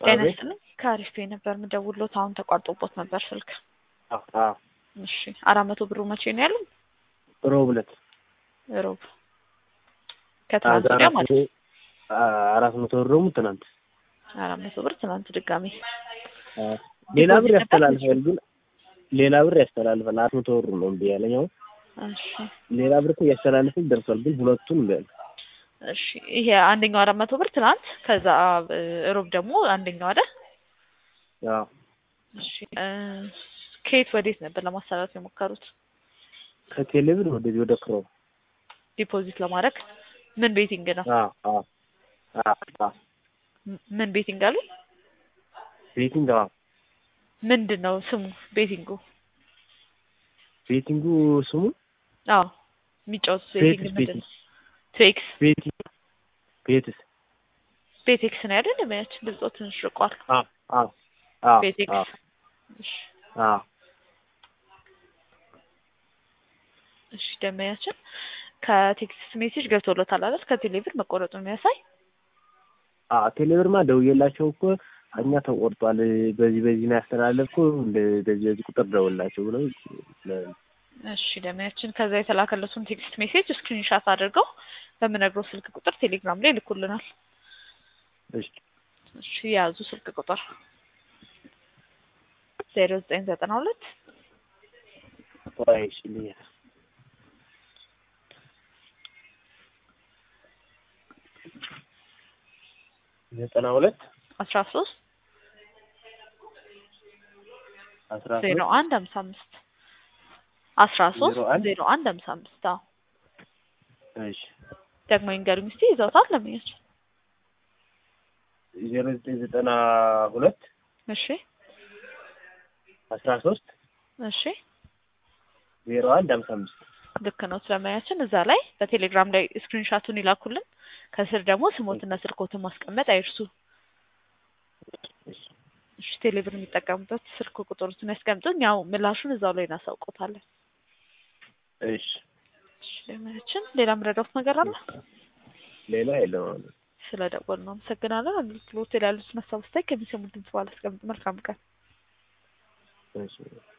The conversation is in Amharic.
ጤና አቤት። ይስጥልኝ ከአሪፍ ፔይ ነበር የምደውልዎት አሁን ተቋርጦቦት ነበር ስልክ አዎ አዎ። እሺ አራት መቶ ብሩ መቼ ነው ያሉን ሮብ ዕለት ሮብ ከትናንት ወዲያ ማለት ነው አራት መቶ ብር ደግሞ ትናንት አራት መቶ ብር ትናንት ድጋሜ ሌላ ብር ዲፖዚት ነበር ያስተላልፋል ግን ሌላ ብር ያስተላልፋል። አራት መቶ ብር ነው እምቢ ያለኝ አሁን እሺ ሌላ ብር እኮ እያስተላልፍን ደርሷል። ግን ሁለቱን እምቢ አለ። እሺ ይሄ አንደኛው አራት መቶ ብር ትናንት ከዛ እ ሮብ ደግሞ አንደኛው አይደል አዎ እሺ እ ከየት ወዴት ነበር ለማስተላለፍ የሞከሩት ከቴሌ ብር ወደዚህ ወደ ክሮ ዲፖዚት ለማድረግ ምን ቤቲንግ ነው አዎ አዎ አዎ አዎ ም- ምን ቤቲንግ አሉ ቤቲንግ አዎ ምንድን ነው ስሙ ቤቲንጉ ቤቲንጉ ስሙ አዎ የሚጫወቱት ቤቲንግ ቤትስ ምንድን ነው ቤትስ ትዌክስ ቤቲንግ ቤትስ ቤቴክስ ነው አይደል የሚያች ድምፆ ትንሽ ርቋል አዎ አዎ አዎ ቤቴክስ አዎ እሺ አዎ እሺ ደመያችን ከቴክስት ሜሴጅ ገብቶሎታል አይደል ከቴሌብር መቆረጡ የሚያሳይ አዎ ቴሌብርማ ደውዬላቸው እኮ እኛ ተቆርጧል፣ በዚህ በዚህ ነው ያስተላለፍኩ እንደ በዚህ በዚህ ቁጥር ደውላቸው ብለው እሺ ደመያችን ከዛ የተላከለቱን ቴክስት ሜሴጅ ስክሪንሻት አድርገው በምነግረው ስልክ ቁጥር ቴሌግራም ላይ ልኩልናል እሺ እሺ የያዙ ስልክ ቁጥር ዜሮ ዘጠኝ ዘጠና ሁለት ቆይ እሺ ልያ ዘጠና ሁለት አስራ ሶስት አስራ ዜሮ ሶስት አንድ ሀምሳ አምስት አስራ ሶስት ዜሮ አንድ ዜሮ አንድ ሀምሳ አምስት አዎ እሺ ደግሞ ይንገሩኝ እስኪ ይዘውታል ለምኛቸው ዜሮ ዘጠኝ ዘጠና ሁለት እሺ አስራ ሶስት እሺ ዜሮ አንድ ሀምሳ አምስት ልክ ነው ስለማያችን እዛ ላይ በቴሌግራም ላይ ስክሪንሻቱን ይላኩልን ከስር ደግሞ ስሞትና ስልኮትን ማስቀመጥ አይርሱ እሺ ቴሌብር የሚጠቀሙበት ስልክ ቁጥሩትን ያስቀምጡን ያው ምላሹን እዛው ላይ እናሳውቆታለን እሺ እሺ ለማያችን ሌላ ምረዳውት ነገር አለ ሌላ የለም አሁን ስለ ደወል ነው አመሰግናለን አገልግሎት ላይ ያሉትን ሀሳብ አስተያየት ከሚሰሙ ድምጽ በኋላ አስቀምጡ መልካም ቀን እሺ